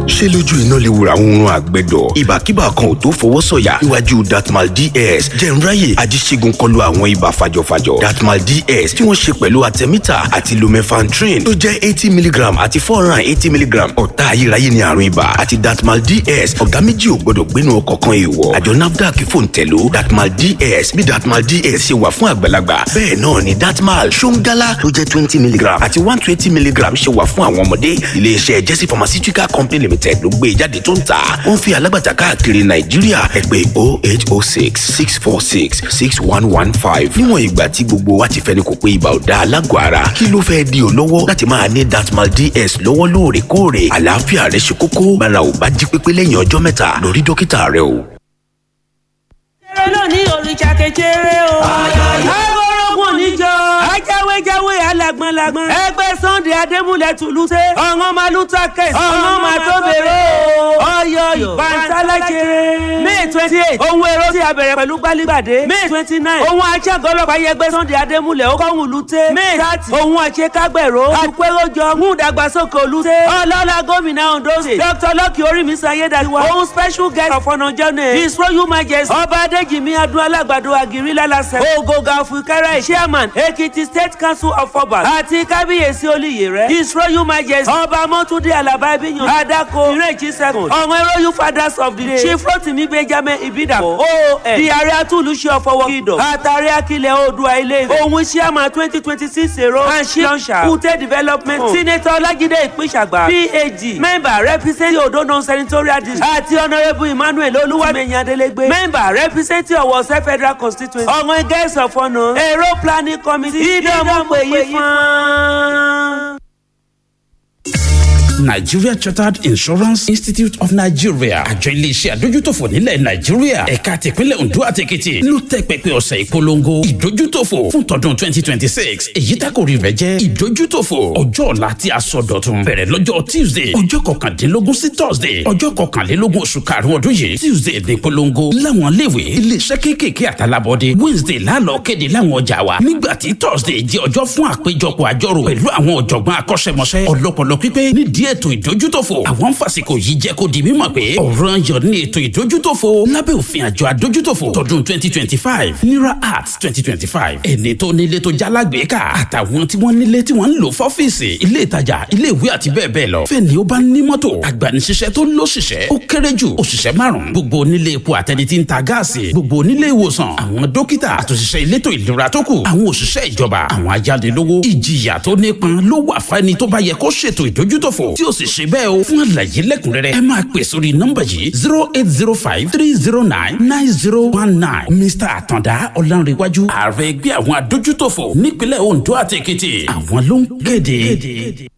ṣé lójú iná lè wura oorun àgbẹ̀dọ̀ ìbàkíbà kan ò tó fọwọ́ sọ̀yà níwájú datmal ds jẹ̀nráyè ajíṣègùn kọlu àwọn ibà fàjọfàjọ datmal ds tí wọ́n ṣe pẹ̀lú artemita àti lumefantrine tó jẹ́ eighty milligram àti four hundred and eighty milligram ọ̀tá ayérayé ni àrùn ibà àti datmal ds ọ̀gá méjì ò gbọ́dọ̀ gbénu ọkọ̀ kan èèwọ̀ àjọ nafdac fòǹtẹ̀ló datmal ds bí datmal ds ṣe wà fún àgbàlagbà bẹ́ẹ̀ náà ni datmal ṣóńgálá tó jẹ́ twenty milligram àti one twenty milligram ṣe wà fún àwọn ọmọdé iléeṣẹ́ jesse pharmaceutical company limited ló gbé jáde tó ń tà wọ́n fi alágbàtà káàkiri nàìjíríà ẹ pè oh eight oh six six four six six one one five níwọ̀n ìgbà tí gbogbo wa ti fẹ́ni kò pé ibà ò da alágọ̀ ara kí ló fẹ́ di olówó láti máa ní datmal ds lọ́wọ́ lóòrèkóòrè àlàáfíà rẹ ṣe kókó bára ò bá jí pépé lẹ́yìn ọjọ́ mẹ́ta lọ rí dókítà rẹ o. kéré lónìí òrìṣà kejere o. agbórógùn níjọ. ajáwéjáwé alágbọ̀nlágbọ̀n. ẹgbẹ́ sunday adémúlẹ̀ tùlùsẹ̀. ọ̀ràn malúta kẹsì. ọ̀ràn máa tó bèrè o. ọyọ ìbánisálájẹrẹ. may twenty eight ohun èrò tí a bẹ̀rẹ̀ pẹ̀lú gbálígbàdé. may twenty nine ohun aṣẹ́gọ́lọ́pàá yẹgbẹ́ sunday adémúlẹ̀ ó kọ́hún lùtẹ́. may thirty ohun àṣekágbẹ̀rọ. àpéròjọ mú ìdàgbàsókè olùtẹ́. ọlọ́lá gómìnà ondo state. dr lọ́kì orímísọ ayédáiwa. ohun special guest of honour journey. his royal majesty. ọba adéjìmí adúlá alágbàdo àgírí lálàsẹ̀. ògògà fúkẹ́rẹ́ chairman ekiti state council of obas. àti kábíyèsí olùyè rẹ̀. his royal majesty. ọba mọ́túndé alaba ibiyan. adako ìrèjì second. ọ̀wọ́n royal fathers of the day. chief rotimi benjamin ibidapo. oon di ààrẹ atúlùṣe ọ̀fọwọ́ kìdọ̀. àtàrí akilẹ̀ oòdùà ilé ìfẹ́. òun chairman twenty twenty six èrò. and she launcher. kùtẹ́ development. senator ọlájídé ìpínṣàgbà. phd member representing odo non-senatorial district. àti honourable emmanuel olúwàmẹ̀yìn adélégbé. member representing ọ̀wọ̀sẹ̀ federal constituency. ọ̀wọ́n guest of honour. èrò planning committee. ìdánwò pè yí fún un. Nigeria Chartered Insurance Institute of Nigeria àjọ iléeṣẹ́ àdójútòfò nílẹ̀ Nàìjíríà ẹ̀ka tìpínlẹ̀ Ondo àti Èkìtì ló tẹ́ pẹpẹ ọ̀sẹ̀ ìpolongo ìdójútòfò fún tọdún twenty twenty six èyí tákòrí rẹ̀ jẹ́ ìdójútòfò ọjọ́ ọ̀la tí a sọ dọ̀tun bẹ̀rẹ̀ lọ́jọ́ Tuesday ọjọ́ kọkàndínlógún sí Thursday ọjọ́ kọkànlélógún oṣù karùn-ún ọdún yìí Tuesday ní ìpolongo láwọn iléèwé iléeṣẹ́ kéékèèké àtàlábọ́dé Wednesday lálọ́ kéde láwọn ọjà wa nígbà tí Thursday jẹ́ ọjọ́ fún àpéjọpọ̀ àjọrò pẹ̀lú àwọn ọ̀jọ̀gbọ́n akọ́ṣẹ́mọṣẹ́ ọlọ́pọlọ pípé nídìí ètò ìdójútòfò àwọn ń fàsìkò yìí jẹ́ kó di mímọ̀ pé ọ̀ràn yọ̀ ní ètò ìdójútòfò lábẹ́ òfin àjọ àdójútòfò tọdún twenty twenty five nira arts twenty twenty five ẹni tó nílé tó jálágbèéká àtàwọn tí wọ́n nílé tí wọ́n ń lò fọ́fíìsì ilé ìtajà ilé ìwé àti bẹ́ẹ̀ bẹ́ẹ̀ lọ fẹ́ni ó bá ní mọ́tò agbanisíṣẹ́ tó lóṣìṣẹ́ ó kéré jù òṣìṣẹ́ márùn-ún gbogbo onílé epo àtẹni tí ń ta gáàsì gbogbo onílé ìwòsàn àwọn dókítà àtòṣìṣẹ́ elétò ìlera tó kù àwọn òṣìṣẹ́ ìjọba àwọn ayánilówó ìjìyà tó nípọn ló wà fẹ́ni tó bá yẹ kó ṣètò ìdójútòfò tí ó sì ṣe bẹ́ẹ̀ o fún àlàyé lẹ́kùnrẹ́rẹ́ ẹ máa pè sórí nọ́mbà yìí zero eight zero five three zero nine nine zero one nine mr àtàndá ọ̀lànrẹ̀wájú ààrẹ ẹgbẹ́ àwọn adójútòfò nípínlẹ̀ ondo àti èkìtì àwọn ló ń kéde.